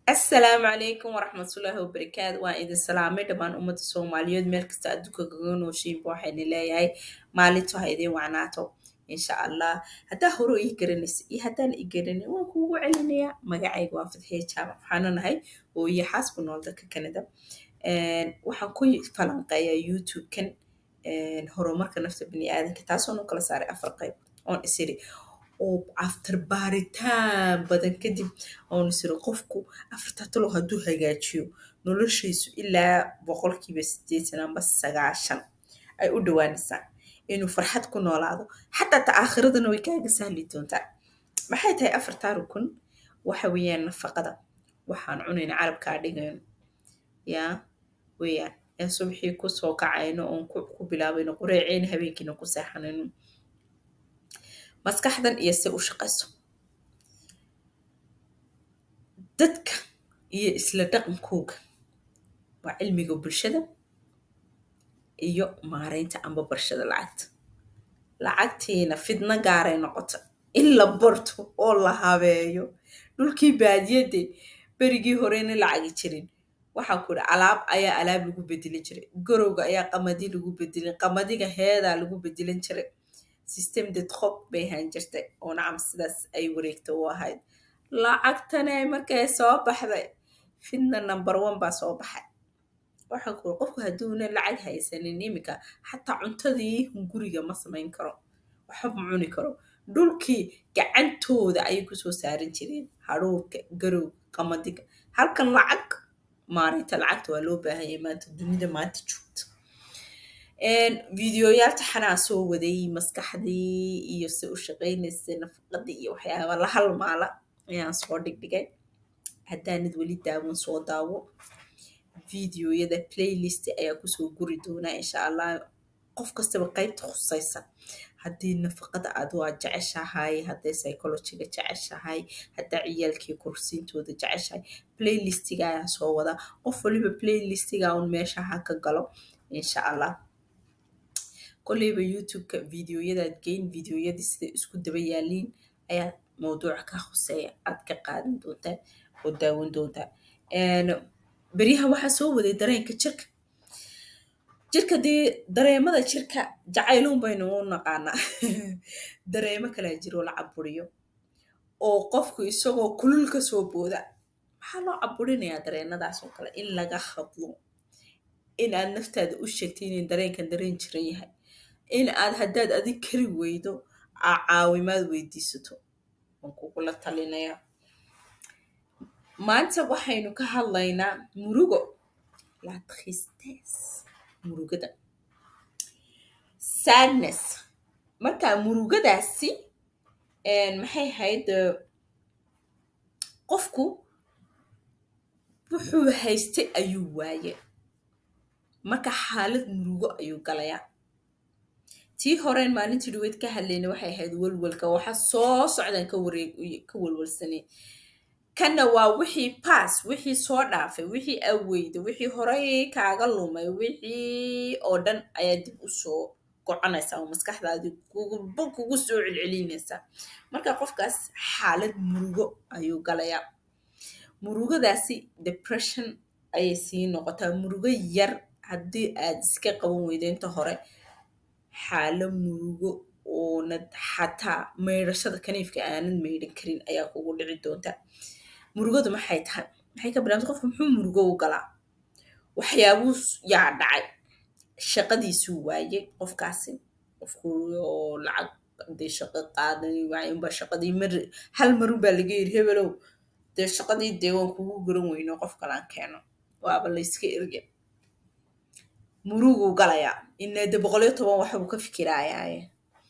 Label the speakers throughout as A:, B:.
A: asalaamu calaykum waraxmatullaahi wabarakaatu waan idin salaamay dhammaan ummadda soomaaliyeed meel kasta adduunka kaga nooshiinba waxayna leeyahay maalintu ha idin wacnaato insha allah haddaa hore ii garanaysa iyo haddaan ii garanay waan kuugu celinayaa magacayga waa fadxiye jaamac waxaana nahay ooyo xaas ku nool dalka canada waxaan ku falanqeeyaa youtube-kan horumarka nafta baniaadanka taasoonu kala saaray afar qayb oon isiri oo after baaritaan badan kadib oon isiri qofku afartaa talow hadduu hagaajiyo noloshaysu ilaa boqolkiiba siddeetan amba sagaashan ay u dhawaanaysaa inuu farxad ku noolaado xataa ta aakhiradana way kaaga sahli doontaa maxay tahay afartaa rukun waxa weeyaan nafaqada waxaan cunayna carabkaa dhigayno yaa weeyaan ee subxii kusoo kacayno oon ku bilaabayno qureeceyna habeenkiina ku seexanayno maskaxdan iyo se u shaqayso dadka iyo isla dhaqankooga waa cilmiga bulshada iyo maaraynta amba barshada lacagta lacagtiina fidno gaaray noqota in la barto oo la habeeyo dhulkii baadiyadde berigii horeyna lacagi jirin waxaa ku idhi alaab ayaa alaab lagu bedelin jiray garowga ayaa qamadi lagu bedelin qamadiga heedaa lagu bedelan jiray system de trop bay ahaan jirtay oo nacam sidaas ay wareegta u ahayd lacagtana markay soo baxday fidna number one baa soo baxay waxaa ku qofku hadduuna lacag haysanin iminka xataa cuntadii hunguriga ma samayn karo waxba ma cuni karo dhulkii gacantooda ayay kusoo saaran jireen hadhuurka garowga qamadiga halkan lacag maarinta lacagta waa loo baahanyay maanta dunida maanta joogta videoyaal taxanaa soo waday maskaxdii iyo se u shaqaynaysa nafaqadii iyo waxyaaba la halmaala ayaan soo dhigdhigay haddaanad weli daawan soo daawo videoyada playlist ayaa kusoo guri doonaa insha allah qof kastaba qaybta khusaysa haddii nafaqada aad waa jeceshahay hadday psychologiga jeceshahay haddaa ciyaalkii kursiintooda jeceshahay playlistiga ayaan soo wadaa qof waliba playlistiga un meesha ha ka galo insha allah kolleyba youtube-ka videoyadaad geyn videoyadii siday isku daba yaaliin ayaa mawduuca ka khuseeya aad ka qaadan doontaa oo daawan doontaa beryaha waxaa soo waday dareenka jirka jirka dee dareemada jirka jacayluun baynu u naqaanaa dareemo kalaa jiroo la caburiyo oo qofku isagoo kulul ka soo booda maxaa loo caburinayaa dareenadaas oo kale in laga hadlo in aad naftaada u sheegtay inay dareenkan dareen jiran yahay in aad haddaad adig kari weydo aa caawimaad weydiisato waan kugula talinayaa maanta waxaynu ka hadlaynaa murugo la tristesse murugada sadness marka murugadaasi maxay ahayd qofku wuxuu haystay ayuu waaye marka xaalad murugo ayuu galayaa tii horeen maalintii dhaweyd ka hadlayna waxay ahayd welwelka waxa soo socdaan ka wareeg ka welwelsanay kanna waa wixii baas wixii soo dhaafay wixii aweyda wixii horey kaaga lumay wixii oo dhan ayaa dib u soo goconaysaa oo maskaxdaadii kuguba kugu soo celcelinaysaa marka qofkaas xaalad murugo ayuu galayaa murugadaasi depression ayay sii noqotaa murugo yar haddii aad iska qaban weydo inta hore xaalo murugo oonad xataa maydhashada kaniifka aanad maydhan karin ayaa kugu dhici doonta murugadu maxay tahay maxay ka bilaabta qofka muxuu murugo u galaa waxyaabuu yaa dhacay shaqadiisuu waayey qofkaasi qofku oo lacag dee shaqo qaadani waay unbaa shaqadii mar hal marun baa laga yiri hebelow dee shaqadii dee waan kugu garan weyno qof kalaan keeno waaba layska erge muruguu galayaa inade boqoliyo toban waxbuu ka fikirayaaye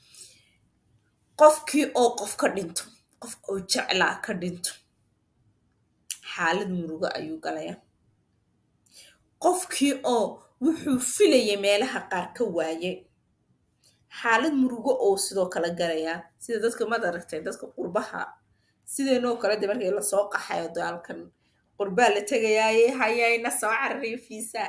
A: qofkii oo qof ka dhinto qof oo jeclaa ka dhinto xaalad murugo ayuu galayaa qofkii oo wuxuu filayay meelaha qaar ka waayay xaalad murugo oo sidoo kale galayaa sida dadka mad aragtay dadka qurbaha sideenoo kale de markii lasoo qaxayo daalkan qurbaa la tegayaaye hayayna soo carariyo fiisa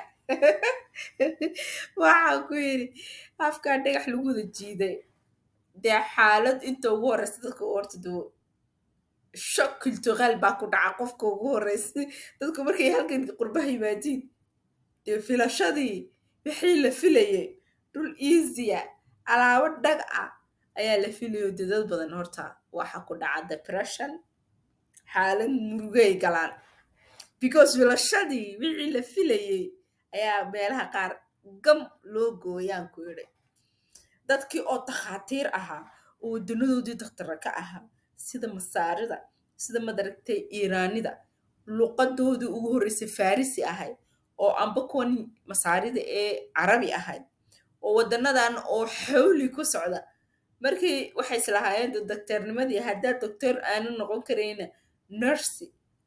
A: waxaa ku yidhi afkaa dhagax lagu wada jiiday dee xaalad inta ugu horeysa dadka horta dee shock cultural baa ku dhaca qofka ugu horeysa dadku markay halkan qurbaha yimaadiin dee filashadii wixii la filayay dhul easya alaabo dhag ah ayaa la filayo dee dad badan horta waxa ku dhaca depression xaalad murugay galaan because filashadii wixii la filayay ayaa meelaha qaar gam loo gooyaan ku yidhi dadkii oo takhaatiir ahaa oo wadanadoodii dakhtara ka ahaa sida masaarida sida madaragtay iiraanida luqadoodii ugu horreysay farisi ahayd oo amba kuwan masaarida ee carabi ahayd oo wadanadan oo xawli ku socda markii waxay islahaayeen doctornimadii haddaad doctor aanu noqon karayna nursi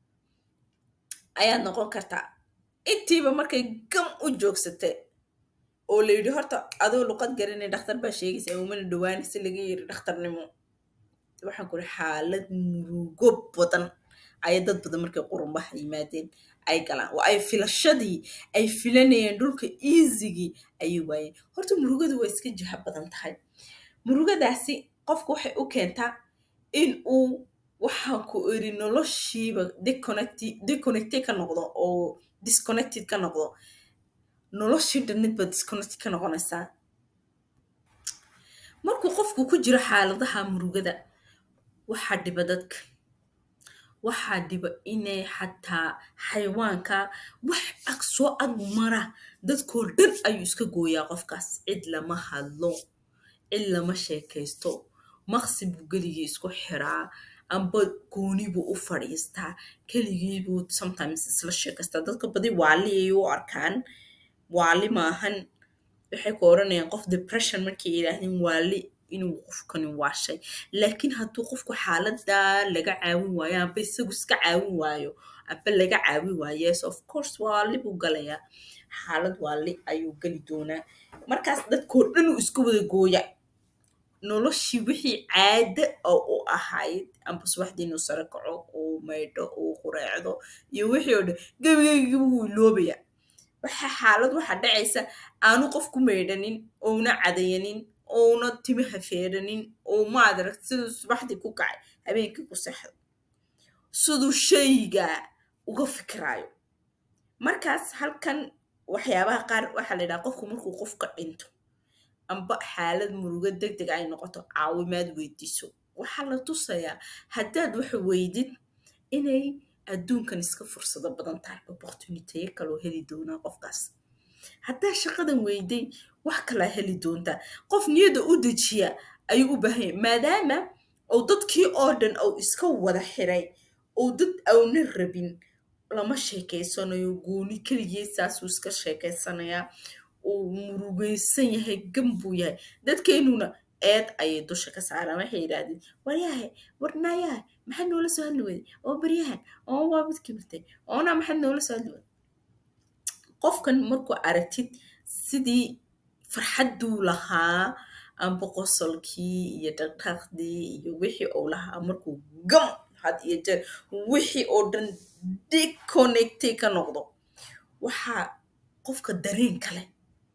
A: ayaad noqon kartaa intiiba markay gam u joogsatay oo la yidhi horta adoo luqad garanay dhakhtar baa sheegaysa umana dhawaanaysa laga yiri dhakhtarnimo waxaan ku ihi xaalad murugo badan ayay dad badan markay qurumbaha yimaadeen ay galaan oo ay filashadii ay filanayeen dhulka easigii ayay waayeen horta murugadu waa iska jiha badan tahay murugadaasi qofku waxay u keentaa in uu waxaan ku iri noloshiiba deconnected ka noqdo oo disconnected ka noqdo noloshii dhanid baa disconnected ka noqonaysaa markuu qofku ku jiro xaaladaha murugada waxaa dhiba dadka waxaa dhiba inay xataa xayawaanka wax ag soo ag mara dadkoo dhan ayuu iska gooyaa qofkaas cid lama hadlo cid lama sheekaysto maqsi buu geligii isku xiraa amba gooni buu u fadhiistaa keligii buu sometimes isla sheekaystaa dadka badi waali ay u arkaan waali maahan waxay ku oranayaan qof depression markay yidhaahdeen waali inuu qofkani waashay laakiin hadduu qofku xaaladaa laga caawin waayo amba isagu iska caawin waayo amba laga caawin waayo yes of course waali buu galayaa xaalad waali ayuu geli doonaa markaas dadkoo dhan uu iska wada gooya noloshii wixii caada oo u ahayd amba subaxdii inuu sare kaco uu maydho uu qureecdo iyo wixii oo dhan gebigebigiba wuu iloobaya waxa xaalad waxaa dhacaysa aanu qofku maydhanin ouna cadayanin ouna timaha feeranin oo maadaragt siduu subaxdii ku kacay habeenkii ku sexdo siduu shayga uga fikiraayo markaas halkan waxyaabaha qaar waxaa la yidhaha qofku markuu qofka dhinto amba xaalad murugo deg deg ay noqoto caawimaad weydiiso waxaa la tusayaa haddaad waxa weydid inay adduunkan iska fursado badan tahay opportuniteye kaloo heli doonaa qofkaas haddaa shaqadan weyday wax kalaa heli doontaa qof niyadda u dejiya ayuu u baahanya maadaama uu dadkii oo dhan uu iska wada xiray uu dad auna rabin lama sheekaysanayo gooni keligii saasuu iska sheekaysanayaa uu murugaysan yahay gam buu yahay dadkeenuna eed ayay dusha ka saaraan waxay yidhaahdeen waryahay warnaayahay maxaad noola soo hadli weyday oo baryahan oo waa mid kibirtay oona maxaad noola soo hadli weyday qofkan markuu aragtid sidii farxadduu lahaa amba qosolkii iyo dhaqdhaqdii iyo wixii uu lahaa markuu gam had iyo jeer wixii oo dhan deconnectay ka noqdo waxaa qofka dareen kale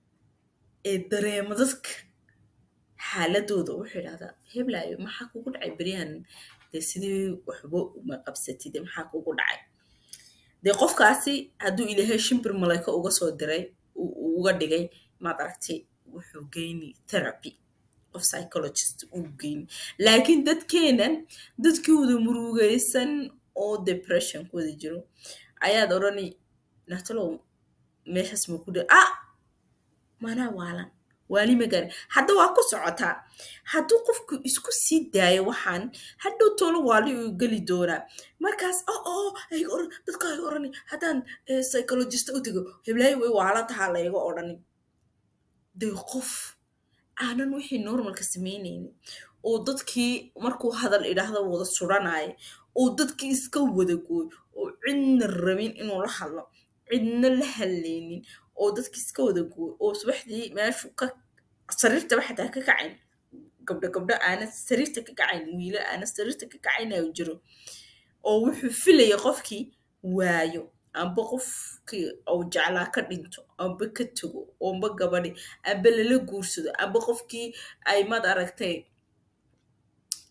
A: ee dareema dadka xaaladooda wuxuu idhahdaa heblaayo maxaa kugu dhacay beryahan dee sidii waxba uma qabsatide maxaa kugu dhacay dee qofkaasi hadduu ilaahay shimbir malayko uga soo diray uga dhigay maad aragtay wuxuu geyni therapy qof psychologist uu geyni laakiin dadkeenan dadkii wada murugaysan oo depression ku wada jiro ayaad odhani natalow meeshaas ma ku dhi ah manaa waalan waali ma gaari hadda waa ku socotaa hadduu qofku isku sii daayo waxaan hadhow tolo waali uu geli doonaa markaas o o ayga oran dadka ayga orani haddaan psychologist u tego heblaayo way waala tahaa layga odhani dee qof aanan wixii normalka samaynaynin oo dadkii markuu hadal idhaahda wada suranaya oo dadkii iska wada gooy oo cidna rabin inuu la hadlo cidna la hadlaynin oo dadkii iska wada gooy oo subaxdii meeshu ka sariirtaba xataa ka kacayn gabdho gabdho aana sariirta ka kacayn wiilo aana sariirta ka kacaynayo jiro oo wuxuu filaya qofkii waayo amba qofkii uu jeclaa ka dhinto amba ka tago amba gabadhi amba lala guursado amba qofkii ay mad aragtay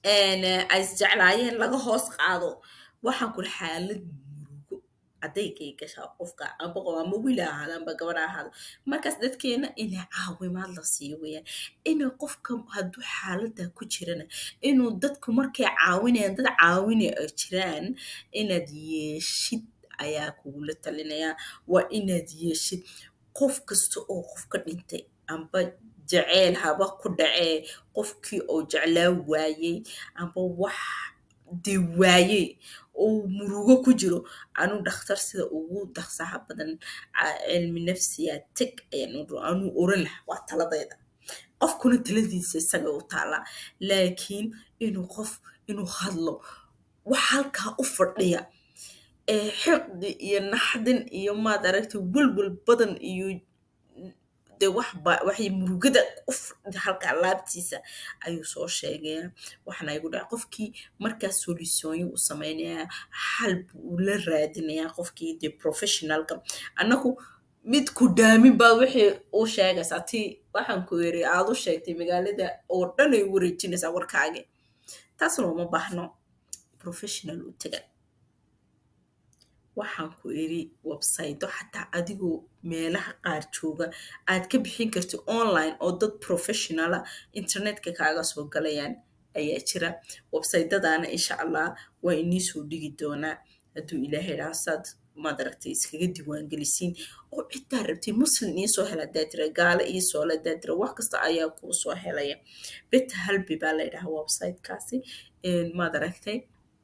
A: ay isjeclaayeen laga hoos qaado waxaan kula xaalad murugo adaygay gashaa qofka amba qof amba wiil ha ahaado amba gabar ha ahaado markaas dadkeena inay caawimaad la siiyo weeyaan inay qofka hadduu xaaladda ku jirana inuu dadku markay caawinayaan dad caawinay ay jiraan inaad yeeshid ayaa kugula talinayaa waa inaad yeeshid qof kasta oo qof ka dhintay amba jaceyl haba ku dhacee qofkii oo jeclaa waayey amba wax dee waayey oo murugo ku jiro anuu dhakhtar sida ugu dhaqsaha badan cilmi nafsiya teg anuu oran laha waa taladayda qofkuna taladiisa isaga u taallaa laakiin inuu qof inuu hadlo wax halkaa u fadhiya xiqdi iyo naxdin iyo maad aragtay welwel badan iyo de waxba waxay murugada u fadhida halkaa laabtiisa ayuu soo sheegayaa waxaana igu dhaca qofkii markaas solisooyin u samaynayaa xal buu la raadinayaa qofkii de professionalka annagu mid ku daamin baa wixii u sheegaysaa ti waxaan ku yiri aad u sheegtay magaalada oo dhan ay wareejinaysaa warkaagi taas looma baahno professional u taga waxaan ku iri websayto xataa adigoo meelaha qaar jooga aad ka bixin kartid online oo dad professionala internetka kaaga soo galayaan ayaa jira websaytadana insha allah waa inii soo dhigi doonaa hadduu ilaahay dhaasaad maad aragtay iskaga diiwaangelisiin oo ciddaa rabtay muslim iisoo hela hadaa tira gaalo iisoo hela hadaa tira wax kasta ayaa kuu soo helaya beta halbi baa laydhahaa websitekaasi maad aragtay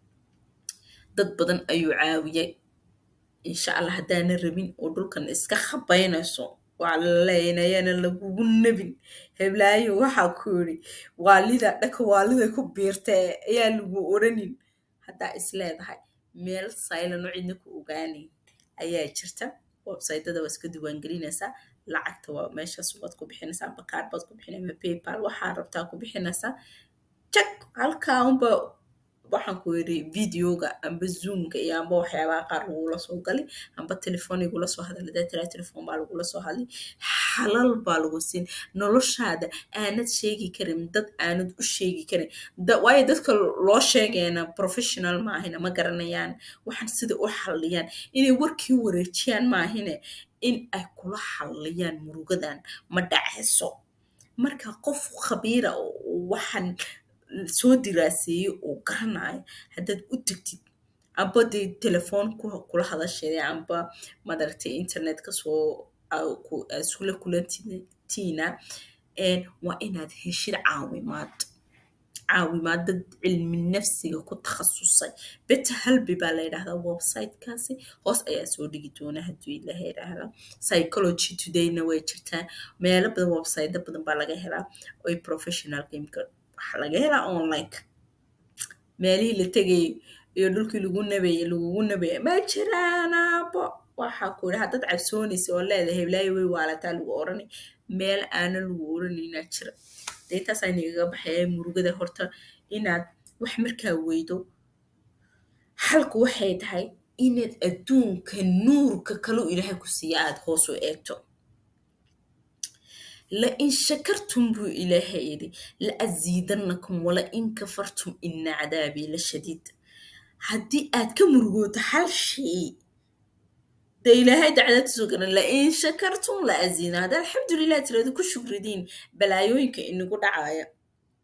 A: dad badan ayuu caawiyay insha allah haddaana rabin oo dhulkan iska khabaynayso waa laleynayana lagugu nebin heblaayo waxaa ku yidhi waalida dhaka waalida ku biirtee ayaa lagu oranin haddaa is leedahay meel saylano cidna ku ogaanin ayaa jirta websaytada waa iska diiwaangelinaysaa lacagta waa meeshaas waad ku bixinaysaa amba kaard baad ku bixinay amba paypal waxaa rabtaa ku bixinaysaa jak halkaa unba waxaan ku yidhi videoga amba zoomka iyo amba waxyaabaha qaar lagula soo gali amba telefon igula soo hadal hadaa tiraa telefon baa lagula soo hadlay xalal baa lagu siin noloshaada aanad sheegi karin dad aanad u sheegi karin waayo dadka loo sheegayana professional maahina ma garanayaan waxaan sida u xalliyaan inay warkii wareejiyaan maahine in ay kula xalliyaan murugadan ma dhacayso marka qof khabiira waxaan soo diraaseeyey oo garanayo haddaad u tegtid amba dee telefoon kula hadasheeda amba madaragtay internetka soo isula kulantiina waa inaad heshid caawimaad caawimaad dad cilmi nafsiga ku takhasusay beta halbi baa la yidhahdaa websitekaasi hoos ayaa soo dhigi doona hadduu ilaha yidhaahda psychology todayna way jirtaa meelo badan website badan baa laga helaa oy professional gameka waxaa laga helaa onlineka meelihii la tegayay iyo dhulkii lagu nabayay lagugu nabaya ma jiraanaabo waxaa ku yidhi haddaad cabsoonaysa oo leedahay heblaayo way waalataa lagu oranay meel aana lagu oranaynaa jira dee taasaa inagaga baxaya murugada horta inaad wax markaa weydo xalku waxay tahay inaad adduunka nuurka kaleu ilaahay ku siiya aad hoos u eegto لئن شكرتم بو إلهي يدي لأزيدنكم ولئن كفرتم إن عذابي لشديد هدي آد كمرغوت حال شيء ده إلهي دعنا تسوقنا لئن شكرتم لأزينا هذا الحمد لله ترى كل شكر دين بلايوينك إنه قد عاية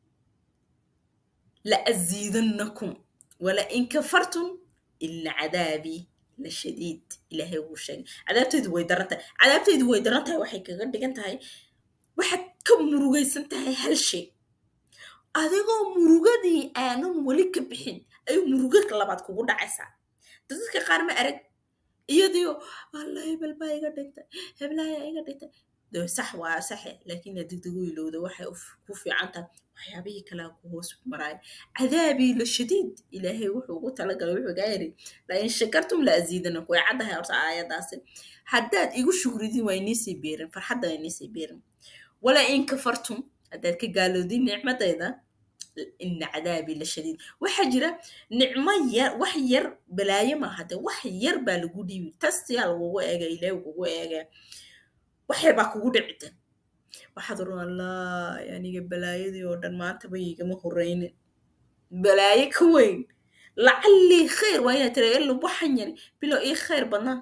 A: لأزيدنكم ولئن كفرتم إن عذابي لشديد إلهي وشيء عذابتي دوي درنتها عذابتي دوي درنتها وحي كغن دقنتها waxaad ka murugaysan tahay hal shay adigoo murugadii aanan weli ka bixin ayuu murugo labaad kugu dhacaysaa dadka qaar ma arag iyadiio alla hebel baa iga dhintay heblaaya iga dhintay de sax waa saxe laakiin aad degdegu ilowda waxay ku fiican tahay waxyaabihii kalea ku hoos maraayo cadaabii la shadiid ilaahay wuxuu ugu talagalay wuxuu gaa yidhi lain shakartum la aziidanaku way caddahay horta aayadaasi haddaad igu shukridin waa iniisii beerin farxadda waa iniisii beerin wala in kafartum haddaad ka gaaloodin nicmadayda ina cadaabii la shadiid waxaa jira nicmo yar wax yar balaayo maaha de wax yar baa lagu dhiibi tastiyaa lagugu eega ilaahi kugu eega wax yar baa kugu dhicita waxaad oran allah aniga balaayadii oo dhan maantaba igama horeynin balaayo ka weyn lacallii khayr waa inaad tira illa waxan yari bilow ii khayr badnaa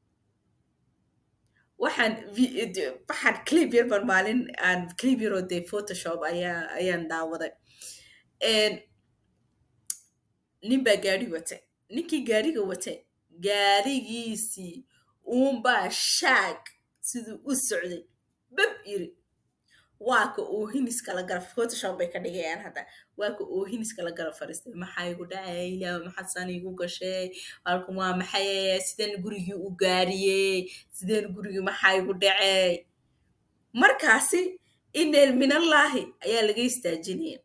A: waxaan waxaan clip yar baan maalin aan clip yaroo dee photoshop ayaa ayaan daawaday nin baa gaari watay ninkii gaariga watay gaarigiisii uunbaa shaag siduu u socday bab yiri waa ka oohinis kala gala photoshop bay ka dhigayaan hadda waa ka oohinis kala gala fariistay maxaa igu dhacay ilaah maxaad saan igu gashay halkan waa maxay sideen gurigii u gaariyey sideen gurigii maxaa igu dhacay markaasi ineel minallaahi ayaa laga istaajinaya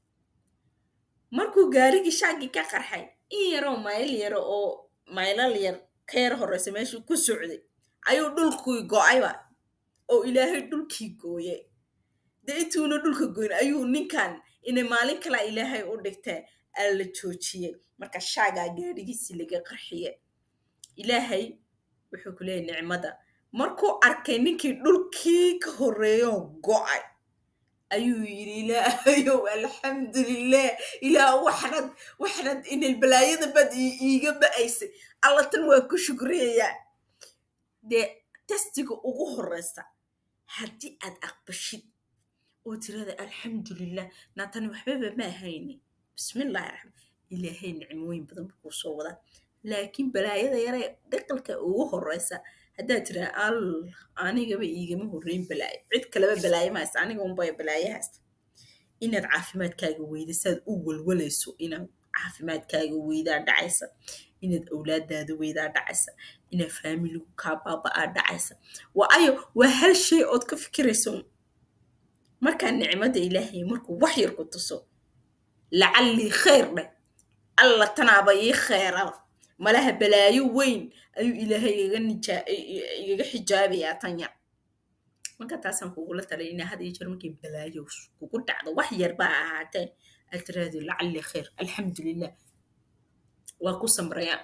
A: markuu gaarigii shaagii ka qarxay in yaroo mayl yaro oo maylal yar ka yar horeysa meeshuu ku socday ayuu dhulkii go-ayba oo ilaahay dhulkii gooyay dee intuuna dhulka goyn ayuu ninkan inay maalin kalaa ilaahay u dhigtee aa la joojiyey marka shaagaa gaadhigiisii laga qarxiye ilaahay wuxuu ku leeyahy nicmada markuu arkay ninkii dhulkii ka horreeyoo go'ay ayuu yidhi ilaahayow alxamdulilah ilaah waxnad waxnad inay balaayada bad iiga ba'aysay alla tan waa ku shukriyayaa dee testiga ugu horreysa haddii aad aqbashid oo tirada alxamdulilah naatani waxbaba ma ahayni bismillahi raxmaan ilaahay nicmooyin badan buu kuu soo wadaa laakiin balaayada yaree dhaqalka ugu horreysa haddaad tiraa al anigaba iigama horreyn balaayo cid kaleba balaayo ma haysta aniga unbay balaayo haysta inaad caafimaadkaaga weyda saad u walwalayso inaad caafimaadkaaga weydaa dhacaysa inaad awlaadaada weydaa dhacaysa inaad faamiligu kaa baaba'aa dhacaysa waayo waa hal shay ood ka fikirayso markaa nicmada ilaahay markuu wax yar ku tuso lacallii khayr dheh alla tanaaba ii khayraba malaha balaayo weyn ayuu ilaahay igaga xijaabayaa tanya marka taasaan kugula talay inaa had iyo jeer markay balaayo kugu dhacdo wax yar baa ahaatee aad tiraahdo lacallii khayr alxamdulilah waa ku samrayaan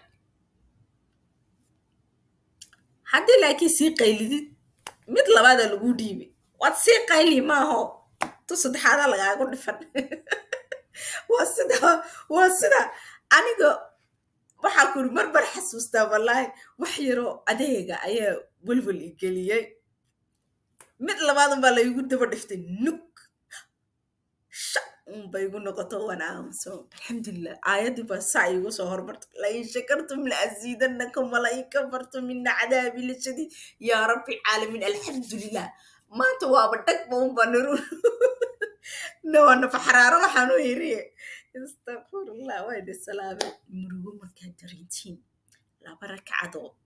A: haddii laakiin sii qaylidid mid labaada lagu dhiibay waad sii qayli maaho tu saddexaada lagaagu dhifan waa sida waa sida aniga waxaa kuri marbar xasuustaa wallaahi wax yaroo adeega ayaa welwel i geliyey mid labaadan baa laygu daba dhiftay nuk sha unba igu noqoto wana aamuso alxamdulilah aayaddii baa saa igu soo hormartay lain shakartum laaziidanakum walain kafartum mina cadaabi lashadiid yaa rabbi caalamiin alxamdulilah maanta waaba dhagba unba niru nawana faxaraaro waxaanu yiri istakfirullah wayna salaame murugo markaad darintiin laba ragcadood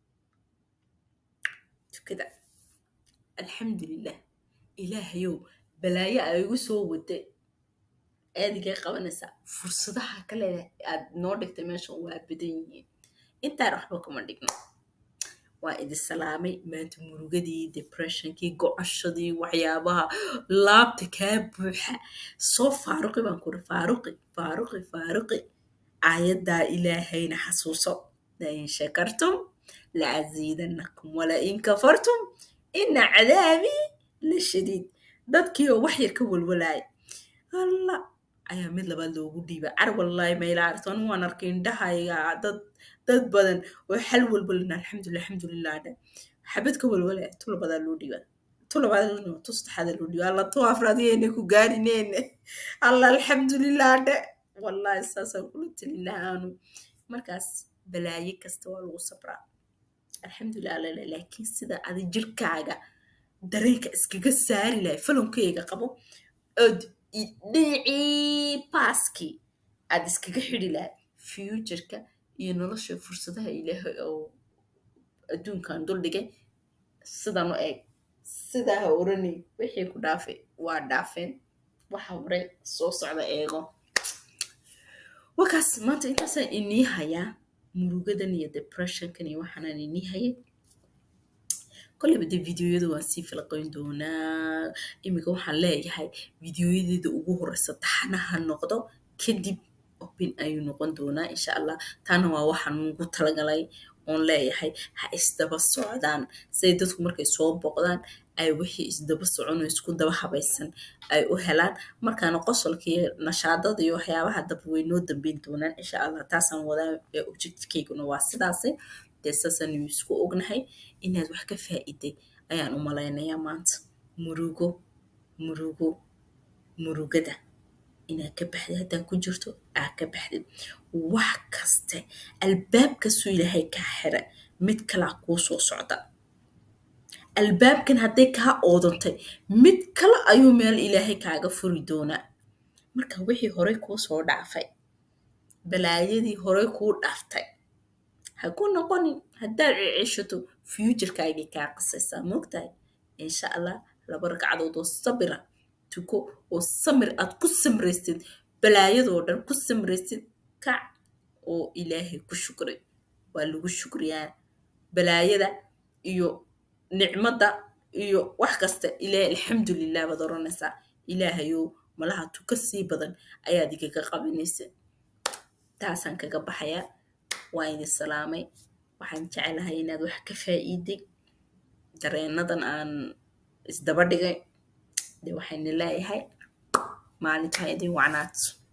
A: tukada alxamdulilah ilaahayow balaayo a igu soo waday aadigay qabanaysaa fursadaha kale aad noo dhigtay meeshan waa badan yihiin intaan waxba kuma dhigno waa idi salaamay maanta murugadii depressionkii gocoshadii waxyaabaha laabta kaa buuxa soo faaruqi baan kuri faaruqi faaruqi faaruqi aayaddaa ilaahayna xasuuso lain shakartum laaziidanakum walain kafartum ina cadaabii la shadiid dadkii oo wax yar ka walwalaaya alla ayaa mid labaad loogu dhiiba car wallaahi mayla artoon waan arkay indhahayga dad dad badan oo xal walbalina alxamdulilah alxamdulilah dhe xabad ka walwalaya tu labadaa loo dhiiba tu labaad tu saddexaada loo dhiiba alla tu afraad yeene ku gaarineene alla alxamdulilah dhe wallaahi saasaan kula telin lahaanu markaas balaaye kasta waa lagu sabraa alxamdulilah alala laakiin sida adi jirkaaga dareenka iskaga saari lahay falonkeyga qabo ood dhinacii baaskii aad iskaga xidi lahay futureka iyo nolosha fursadaha ilaahay oo adduunkan duldhigay sidan u eeg sidaa ha oranay wixii ku dhaafay waa dhaafeen waxa hore soo socda eego wakaas maanta intaasaan inii hayaa murugadan iyo depressionkan iyo waxaanaan inii hayay kolleyba dee videoyada waan sii falaqayn doonaa iminka waxaan leeyahay videoyadeeda ugu horeysa taxanaha noqdo kadib open ayuu noqon doonaa insha allah taana waa waxaan ugu talagalay oon leeyahay ha isdaba socdaan siday dadku markay soo boqdaan ay wixii isdaba socono isku daba habaysan ay u helaan markaana qosolka iyo nashaadada iyo waxyaabaha daba way noo dambeyn doonaan insha allah taasaan wadaa objectkeyguna waa sidaasi dee saasaan isku ognahay inaad wax ka faa'iiday ayaan u malaynayaa maanta murugo murugo murugada inaad ka baxdid haddaad ku jirto aad ka baxdid wax kaste albaab kastuu ilaahay kaa xira mid kalaa kuu soo socda albaabkan hadday kaa oodantay mid kale ayuu meel ilaahay kaaga furi doonaa marka wixii horey kuu soo dhaafay balaayadii horey kuu dhaaftay ha ku noqonin haddaad ceceshato futurekaagay kaa qasaysaa moogtahay insha allah laba ragcadood oo sabira tuko oo samir aad ku samraystid balaayadoo dhan ku samraystid kac oo ilaahay ku shukray waa lagu shukriyaa balaayada iyo nicmadda iyo wax kasta ilaahay alxamdulilah baad oranaysaa ilaahayow malaha tuka sii badan ayaad igaga qabinaysa taasaan kaga baxayaa waa idin salaamay waxaan jecelahay inaad wax ka faa'iiday dareenadan aan isdaba dhigay de waxayna leeyahay maalintaa idin wacnaad